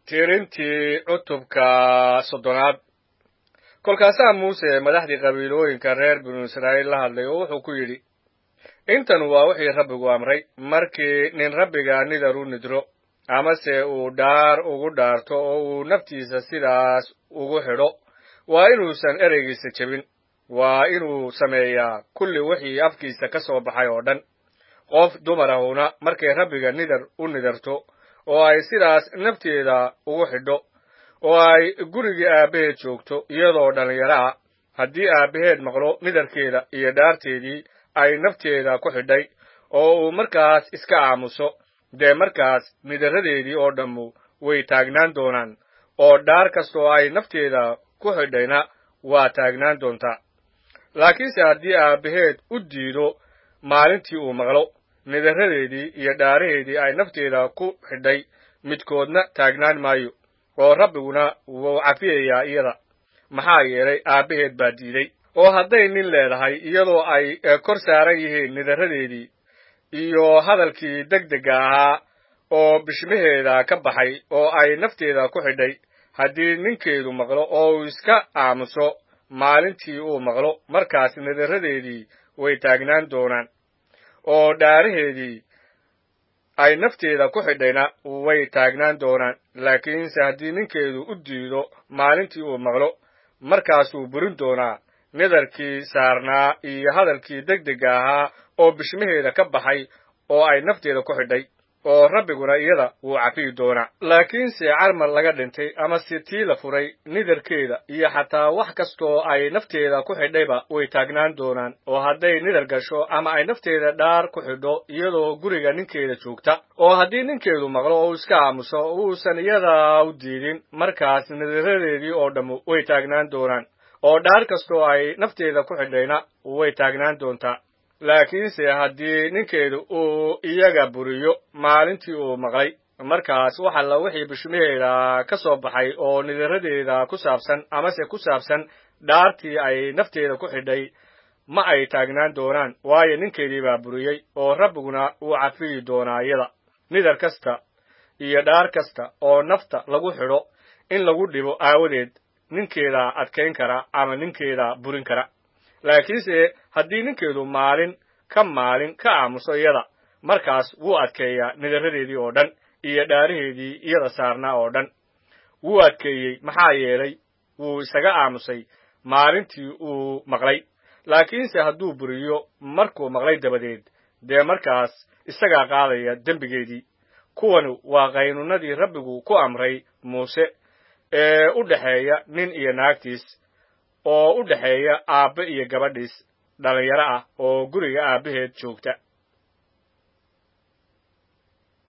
tirintii cutubka soddonaad kolkaasaa muuse madaxdii qabiilooyinka reer binu israa'iil la hadlay oo wuxuu ku yidhi intan waa wixii rabbigu amray markii nin rabbiga nidar u nidro amase uu dhaar ugu dhaarto oo uu naftiisa sidaas ugu xidho waa inuusan ereygiisa jebin waa inuu sameeyaa kulli wixii afkiisa ka soo baxay oo dhan qof dumar ahuna markay rabbiga nidar u nidarto oo ay sidaas nafteeda ugu xidho oo ay gurigii aabbaheed joogto iyadoo dhallinyaro ah haddii aabbaheed maqlo nidarkeeda iyo dhaarteedii ay nafteeda ku xidhay oo uu markaas iska aamuso dee markaas nidaradeedii oo dhammu way taagnaan doonaan oo dhaar kastoo ay nafteeda ku xidhayna waa taagnaan doontaa laakiinse haddii aabbaheed u diido maalintii uu maqlo nidaradeedii iyo dhaaraheedii ay nafteeda ku xidhay midkoodna taagnaan maayo oo rabbiguna wuu cafiyayaa iyada maxaa yeelay aabbaheed baa diiday oo hadday nin leedahay iyadoo ay kor saaran yihiin nidaradeedii iyo hadalkii degdega ahaa oo bishmaheeda ka baxay oo ay nafteeda ku xidhay haddii ninkeedu maqlo oo uu iska aamuso maalintii uu maqlo markaas nidaradeedii way taagnaan doonaan oo dhaaraheedii ay nafteeda ku xidhayna way taagnaan doonaan laakiinse haddii ninkeedu u diido maalintii uu maqlo markaasuu burin doonaa nidarkii saarnaa iyo hadalkii degdega ahaa oo bishmaheeda ka baxay oo ay nafteeda ku xidhay oo rabbiguna iyada wuu cafiyi doonaa laakiinse carmar laga dhintay ama si tii la furay nidarkeeda iyo xataa wax kastoo ay nafteeda ku xidhayba way taagnaan doonaan oo hadday nidar gasho ama ay nafteeda dhaar ku xidho iyadoo guriga ninkeeda joogta oo haddii ninkeedu maqlo oo uu iska aamuso uusan iyada u diidin markaas nidaradeedii oo dhammu way taagnaan doonaan oo dhaar kastoo ay nafteeda ku xidhayna way taagnaan doontaa laakiinse haddii ninkeedu uu iyaga buriyo maalintii uu maqlay markaas wax alla wixii bishmaheeda ka soo baxay oo nidaradeeda ku saabsan amase ku saabsan dhaartii ay nafteeda ku xidhay ma ay taagnaan doonaan waayo ninkeedii baa buriyey oo rabbiguna wuu cafiyi doonaa iyada nidar kasta iyo dhaar kasta oo nafta lagu xidho in lagu dhibo aawadeed ninkeeda adkayn kara ama ninkeeda burin kara laakiinse haddii ninkeedu maalin ka maalin ka aamuso iyada markaas wuu adkeeyaa nidaradeedii oo dhan iyo dhaaraheedii iyada saarnaa oo dhan wuu adkeeyey maxaa yeelay wuu isaga aamusay maalintii uu maqlay laakiinse hadduu buriyo markuu maqlay dabadeed dee markaas isagaa qaadaya dembigeedii kuwanu waa qaynuunadii rabbigu ku amray muuse ee u dhexeeya nin iyo naagtiis oo u dhexeeya aabbe iyo gabadhiis dhallinyaro ah oo guriga aabbaheed joogta